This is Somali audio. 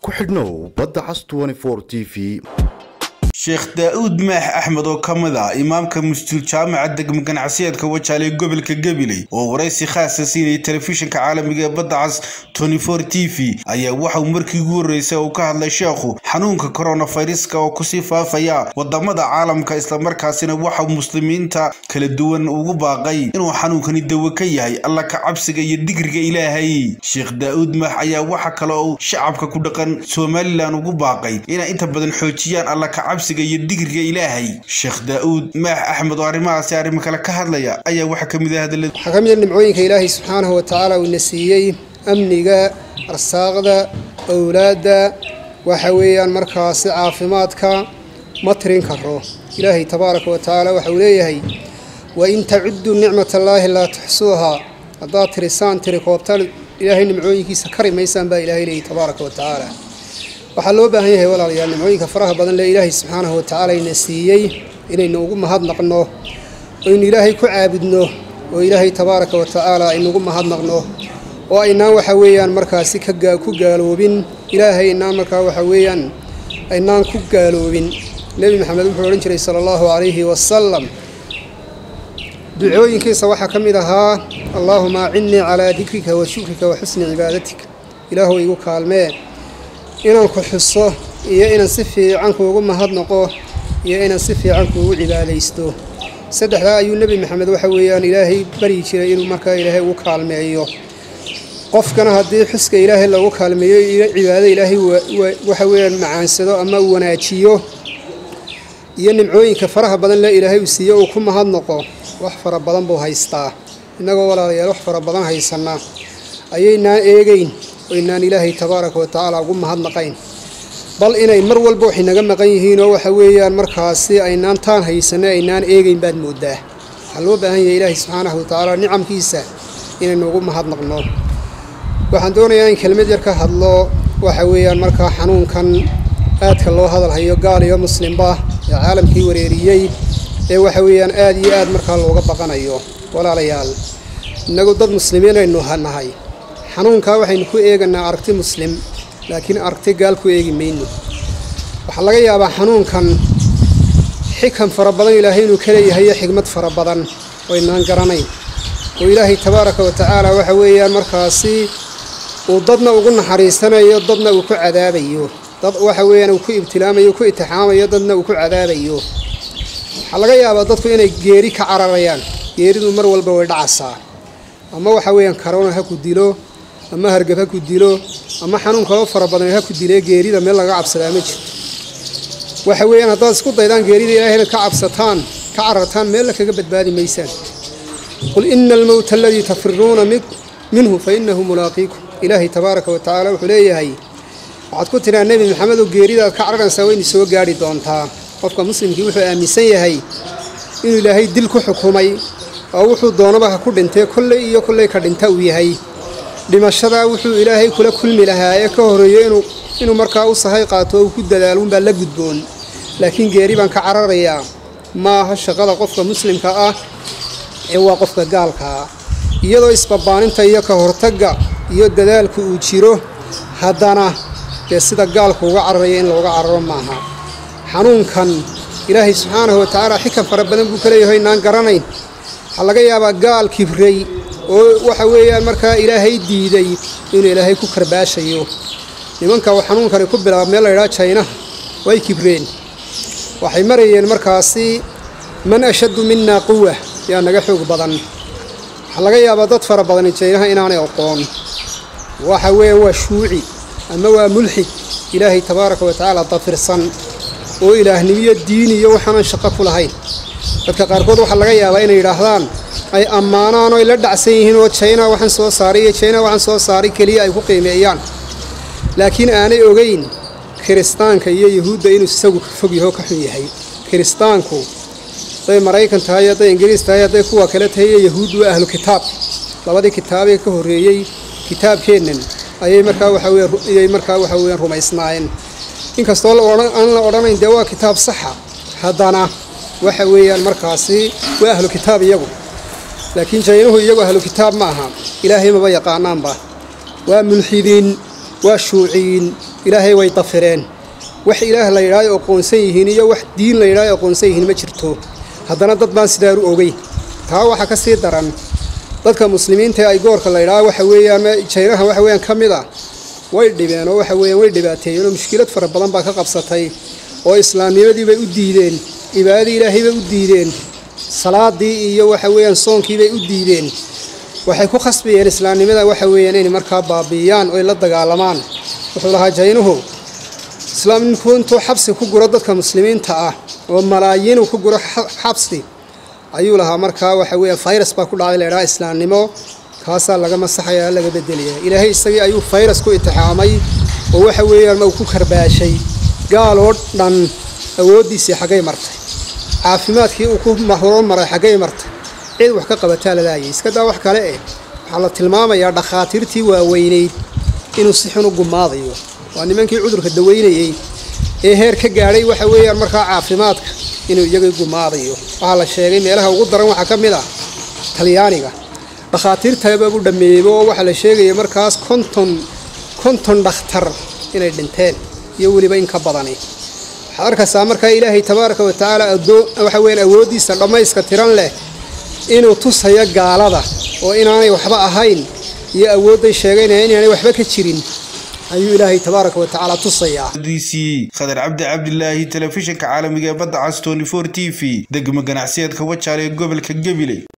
ku xidhnow badda cas t v sheekh daa-uud maax axmed oo ka mid ah imaamka masjuul jaamaca degmo ganacsiyeedka wajaale ee gobolka gabiley oo waraysi khaasa siinayay telefishinka caalamiga ee badda cas t v ayaa waxauu markii ugu horreysay uu ka hadlay sheekhu xanuunka koronafayraska oo kusii faafaya wadamada caalamka islamarkaasina waxauu muslimiinta kala duwan ugu baaqay inuu xanuunkani dawo ka yahay alla ka cabsiga iyo digriga ilaahay sheekh daa-uud maax ayaa waxa kale uu shacabka ku dhaqan somalilan ugu baaqay inay inta badan xoojiyaan alla ka cabsiga iyo digriga ilaahay sheekh daa-uud maax axmed oo arrimahaasi arrimo kale ka hadlaya ayaa waxaa ka mid ah hadalada waxaa ka mid a nimcooyinka ilaahay subxaanahu watacaala uu na siiyey amniga arsaaqda owlaadda waxa weeyaan markaasi caafimaadka ma tirin karo ilaahay tabaaraka wa tacaala waxa uu leeyahay wa in tacudduu nicmatallaahi laa tuxsuuhaa haddaad tirisaan tiri koobtaan ilaahay nimcooyinkiisa kari maysaan baa ilaahay leeyahy tabaaraka wa tacaala waxaa loo baahan yahay walaalayaal nimcooyinka faraha badan lee ilaahay subxaanahu watacaala ina siiyey inaynu ugu mahadnaqno oynu ilaahay ku caabudno oo ilaahay tabaaraka wa tacaala aynugu mahadnaqno oo aynaan waxa weeyaan markaasi ku gaaloobin ilaahay aynaan markaa waxa weeyaan aynaan ku gaaloobin nebi maxamed wuxuu odhan jiray sala allahu calayhi wasalam ducooyinkiisa waxaa ka mid ahaa allaahuma acinnii calaa dikrika wa shukrika wa xusni cibaadatik ilaahu igu kaalmee inaan ku xuso iyo inaan si fiican kuugu mahadnaqo iyo inaan si fiican kuugu cibaadaysto saddexdaa ayuu nebi maxamed waxa weeyaan ilaahay baryi jiray inuu markaa ilaahay ugu kaalmeeyo qofkana haddii xuska ilaahay lagu kaalmeeyo iyo cibaado ilaahay waxa weeyaan macaansado ama wanaajiyo iyo nimcooyinka faraha badan lee ilaahay uu siiyo uu ku mahadnaqo wax fara badan buu haystaa innagoo walaalayaal wax fara badan haysanaa ayaynaan eegayn oynaan ilaahay tabaaraka wa tacaala ugu mahadnaqayn bal inay mar walba waxay naga maqan yihiinoo waxa weeyaan markaasi aynaan taan haysanno aynaan eegayn baad mooddaa waxaa loo baahan yahay ilaahay subxaanahu wa tacaala nicamkiisa inaynu ugu mahadnaqno waxaan doonayaa in kelmad yar ka hadlo waxa weeyaan markaa xanuunkan aadka loo hadalhayo gaal iyo muslimba ee caalamkii wareeriyey ee waxa weeyaan aad iyo aad markaa looga baqanayo walaalayaal innagu dad muslimiin aynu nahay xanuunkaa waxaynu ku eeganaa aragti muslim laakiin aragti gaal ku eegi mayno waxaa laga yaabaa xanuunkan xikan fara badan ilaahay inuu ka leeyahay iyo xigmad fara badan oo inaan garanayn oo ilaahay tabaaraka wa tacaala waxa weeyaan markaasi uu dadna ugu naxariisanayo dadna uu ku cadaabayo dad waxa weeyaan uu ku ibtilaamayo ku itixaamayo dadna uu ku cadaabayo waxaa laga yaabaa dadku inay geeri ka cararayaan geeridu mar walba way dhacaysaa ama waxa weeyaan karona ha ku dilo ama hargab ha ku dilo ama xanuun kaloo fara badan ha ku dilee geerida meel laga cabsadaa ma jirto waxa weeyaan haddaad isku daydaan geerida ilahay inaad ka cabsataan ka carartaan meella kaga badbaadi maysaan qul ina almowta aladii tafiruuna minhu fa inahu mulaaqiikum ilaahay tabaaraka wa tacaala wuxuu leeyahay waxaad ku tidhaa nebi maxamedow geerida aad ka cararaysaa wayna soo gaadhi doontaa qofka muslimkii wuxuu aaminsan yahay inuu ilaahay dil ku xukumay oo wuxuu doonaba ha ku dhintee kolley iyo kolley ka dhinta uu yahay dhimashadaa wuxuu ilaahay kula kulmi lahaa ee ka horreeyo inuu markaa u sahay qaato oo uu ku dadaalunbaa la gudboon laakiin geeri baan ka cararayaa ma aha shaqada qofka muslimka ah ee waa qofka gaalkaa iyadoo isbabaaninta iyo ka hortagga iyo dadaalku uu jiro haddana dee sida gaalku uga cararaya in looga cararo maaha xanuunkan ilaahay subxaanahu wa tacaala xikan fara badan buu ka leeyahay inaan garanayn waxaa laga yaabaa gaal kibray oo waxa weeyaan markaa ilaahay diiday inuu ilaahay ku karbaashayo nimanka uu xanuunkani ku bilaaba meel laydhaha jaynaha way kibreen waxay marayeen markaasi man ashaddu minaa quwa yaa naga xoog badan waxaa laga yaabaa dad fara badani jaynaha inaanay aqoon waxa weeyaan waa shuuci ama waa mulxid ilaahay tabaaraka wa tacaala dafirsan oo ilaahnimiyo diin iyo waxaanan shaqo ku lahayn dadka qaarkood waxaa laga yaabaa inay yidhaahdaan ay ammaanaan oo ay la dhacsan yihiin oo jayna waxaan soo saaray iyo jayna waxaan soo saaray keliya ay ku qiimeeyaan laakiin aanay ogeyn kiristaanka iyo yuhuudda inuu isagu ka fog yaho ka xun yahay kiristaanku hadday maraykan tahay hadday ingiriis tahay hadday kuwa kale tahay iyo yahuud waa ahlu kitaab labadii kitaabee ka horreeyey kitaabkeennan ayay markaa waxaweeyay markaa waxa weeyaan rumaysnaayeen inkastoo aan la odhanayn dee waa kitaab saxa haddana waxa weeyaan markaasi waa ahlu kitaab iyagu laakiin jaynuhu iyagu ahlu kitaab ma aha ilaahay maba yaqaanaanba waa mulxidiin waa shuuciyiin ilaahay way dafireen wax ilaah la yidhaayo aqoonsan yihiin iyo wax diin la yidhaayo aqoonsan yihiin ma jirto haddana dad baan sidaaru ogey taa waxaa ka sii daran dadka muslimiinta ee ay goorka la yidhaaho waxa weeyaan jaynaha waxa weeyaan ka mid ah way dhibeen oo waxa weeyaan way dhibaateeyeen oo mushkilad fara badan baa ka qabsatay oo islaamnimadii bay u diideen cibaadadii ilaahay bay u diideen salaadii iyo waxa weeyaan soonkii bay u diideen waxay ku khasbayeen islaamnimada waxa weeyaan inay markaa baabi'iyaan oo ay la dagaalamaan wuxuu lahaa jaynuhu islaamninku intuu xabsi ku guro dadka muslimiinta ah oo malaayiinu ku guro xabsi ayuu lahaa markaa waxa weeya virus baa ku dhacday laydhaha islaamnimo kaasaa laga masaxaya laga bedelaya ilaahay isagii ayuu virus ku itixaamay oo waxa weeyaan uu ku karbaashay gaal oo dhan awooddiisii xaggay martay caafimaadkii uu ku horumaray xaggay martay cid wax ka qabataa lalaayay iska daa wax kale eh waxaa la tilmaamayaa dhakhaatiirtii waaweynayd inuu si xun u gumaadayo waa nimankii cudurka daweynayey ee heer ka gaadhay waxa weeyaan markaa caafimaadka inuu iyagii gumaadayo waxaa la sheegay meelaha ugu daran waxaa ka mid ah talyaaniga dhakhaatiirtababu dhammeeyeyba oo waxaa la sheegaya markaas konton konton dhakhtar inay dhinteen iyo weliba in ka badani waxaad arkaysaa markaa ilaahay tabaaraka wa tacaala waxa weeyaan awooddiisa dhammayska tiran leh inuu tusayo gaalada oo inaanay waxba ahayn iyo awoodday sheegaynaya inaanay waxba ka jirin ayuu ilaahay tabaaraka wa tacaala tusayaa d c khadar cabdi cabdilaahi telefishinka caalamiga ee badda cas tony for t v degmo ganacsiyeedka wajaale ee gobolka gabiley